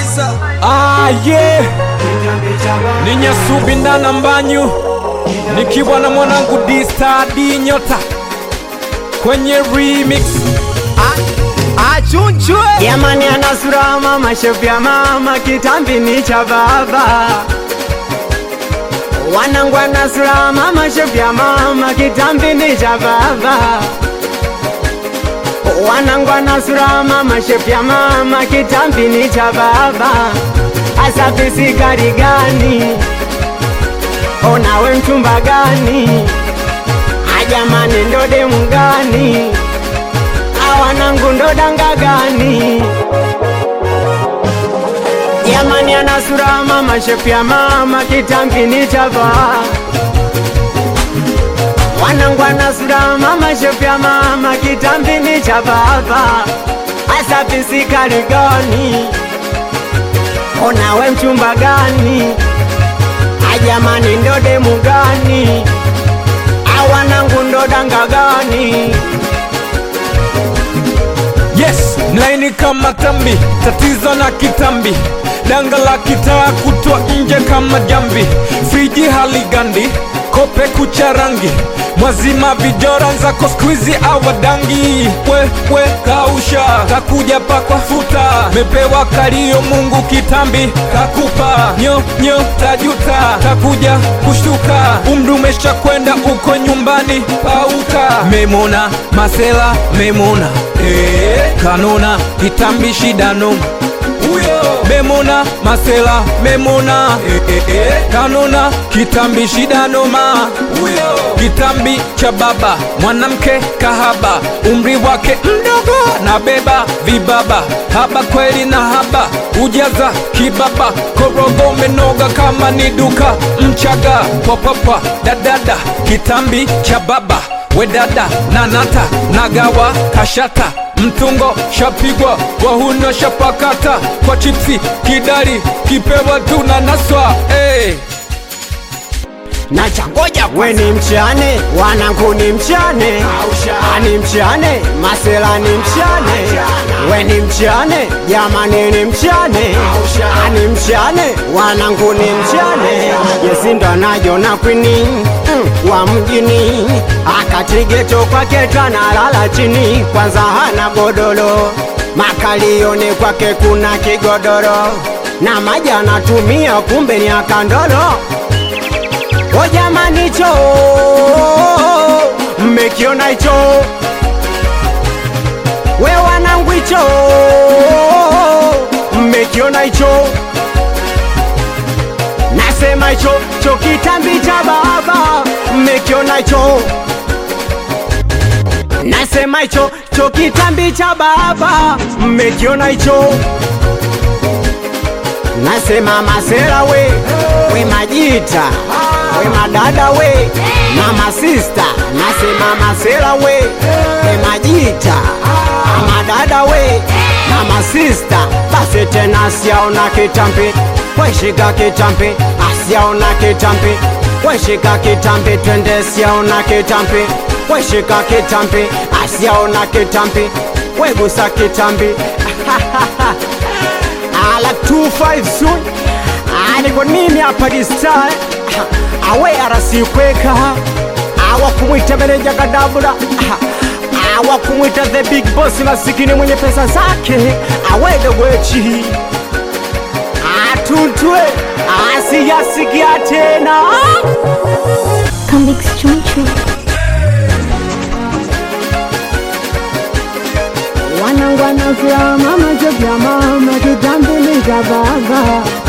Ah, yeah. Ni Nyasubi ndana mbanyu nikiwa na mwanangu D-Star nyota kwenye remix achunchwe Jamani ana sura mama shepu ya mama kitambi ni cha baba Wanangu ana sura mama shepu ya mama kitambi ni cha baba Wanangu ana sura mama shepu ya mama kitambi ni cha baba Asa pisi gari gani Onawe mchumba gani Ajamani ndo demu gani awanangu ndo danga gani jamani ana sura mama shepu ya mama kitambi ni chava wanangu ana sura mama shepu ya mama kitambi ni cha baba asa pisikali gani onawe mchumba gani ajamani ndo demu gani awanangu ndo danga gani Yes, mlaini kama tambi, tatizo na kitambi, danga la kitaa kutwa nje kama jambi, friji haligandi, kope kucha rangi, mwazima vijora nzako skwizi awadangi, we we kausha, kakuja pakwa futa, mepewa kalio Mungu kitambi kakupa, nyo nyo tajuta, kakuja kushtuka, umri umesha kwenda uko nyumbani pauka, memona masela memona Eh, kanona kitambi shida noma huyo memona masela memona eh, eh, eh. kanona kitambi shida noma huyo kitambi cha baba mwanamke kahaba umri wake mdogo na beba vibaba haba kweli na haba ujaza kibaba korogo umenoga kama ni duka mchaga popopwa dadada kitambi cha baba wedada nanata nagawa kashata mtungo shapigwa wahuno shapakata kwa chipsi kidari kipewa tu na naswa hey. na changoja we ni mchane wanangu ni mchane ani mchane masela ni mchane we ni mchane jamani ni mchane ani mchane wanangu ni mchane yesindo najona kwini mm, wa mjini akatigeto kwake tanalala chini kwanza hana godoro makalioni kwake kuna kigodoro na maji anatumia kumbe ni akandolo O jamani cho mmekiona hicho we wanangu hicho mmekiona hicho nasema hicho cho kitambi cha baba mmekiona hicho nasema hicho cho kitambi cha baba mmekiona hicho nasema masera we we majita we madada we na masista nasema masera we we majita madada we na masista basi tena asiaona kitambi weshika kitambi asiaona kitambi weshika kitambi twende siaona kitambi weshika kitambi asiaona kitambi wegusa kitambi ala 25 soon niko mimi hapa distar awe arasikweka awa kumwita meneja kadabura awa kumwita the big boss masikini mwenye pesa zake awe dogwechi atuntwe asiyasikia tena Convicts Chunchu. wanangwana vya mama jovya mama kitambuliza baba